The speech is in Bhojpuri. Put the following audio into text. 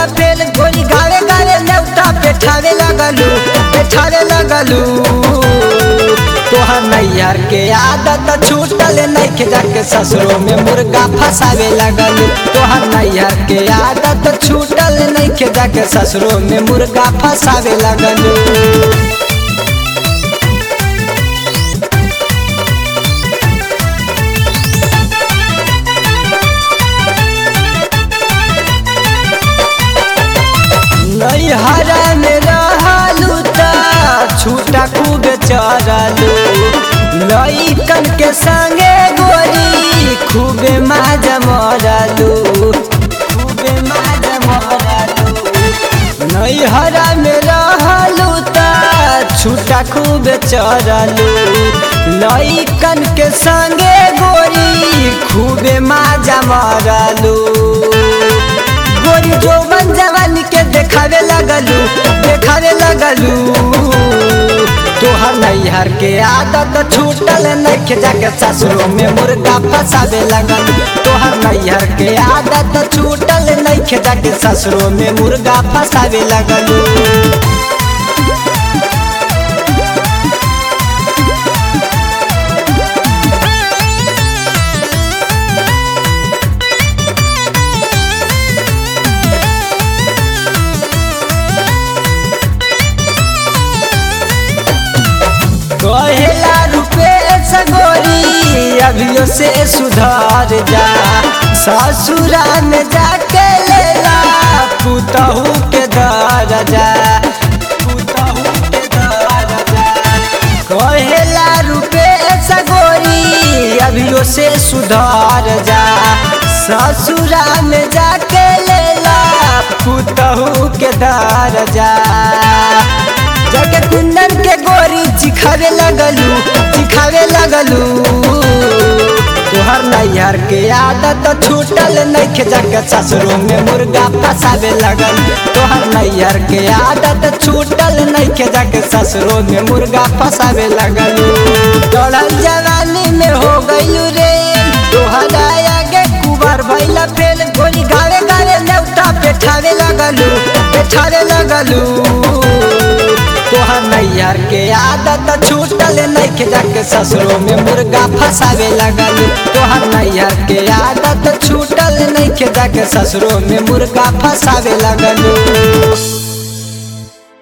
भैला फेल गोरी गावे गावे नेवता बैठावे लगलू बैठावे लगलू तोहर नैयर के आदत छूटल नइखे जाके ससुरो में मुर्गा फसावे लगलू तोहर नैयर के आदत छूटल नइखे जाके ससुरो में मुर्गा फसावे लगलू नैहरा में रहलू त छूटा खूब चरलू लइकन के संगे गोरी खूबे माज मरलू खूबे माज मरलू नैहरा में रहलू त छूटा खूब चरलू लइकन के संगे गोरी खूबे माजा मरलू गोरी जोबन जवानी के देखावे लगलू देखावे लगलू तोहर नैहर के आदत छूटल नइखे जाके ससुरो में मुर्गा फसावे लगलू तोहर नैहर के आदत छूटल नइखे जाके ससुरो में मुर्गा फसावे लगलू कहेला रुपेश गोरी अभियो से सुधार जा ससुरा में जाके लेला पुतहू के दरजा पुतहू के दरजा कहेला रुपेश गोरी अभियो से सुधार जा ससुरा में जाके लेला पुतहू के दरजा जाके कुंदन के गोरी चिखावे लगलू चिखावे लगलू तोहर नैहर के आदत छूटल नइखे जाके ससुरो में मुर्गा फसावे लगल तोहर नैहर के आदत छूटल नइखे जाके ससुरो में मुर्गा फसावे लगलू चढ़ल जवानी में हो गइलू रे तोहरा आगे कुबार भइला फेल गोली गावे गावे नेवता बैठावे लगलू बैठावे लगलू तोहर नैहर के आदत छूटल नइखे जाके ससुरो में मुर्गा फसावे लगलू तोहर नैहर के आदत छूटल नइखे जाके ससुरो में मुर्गा फसावे लगलू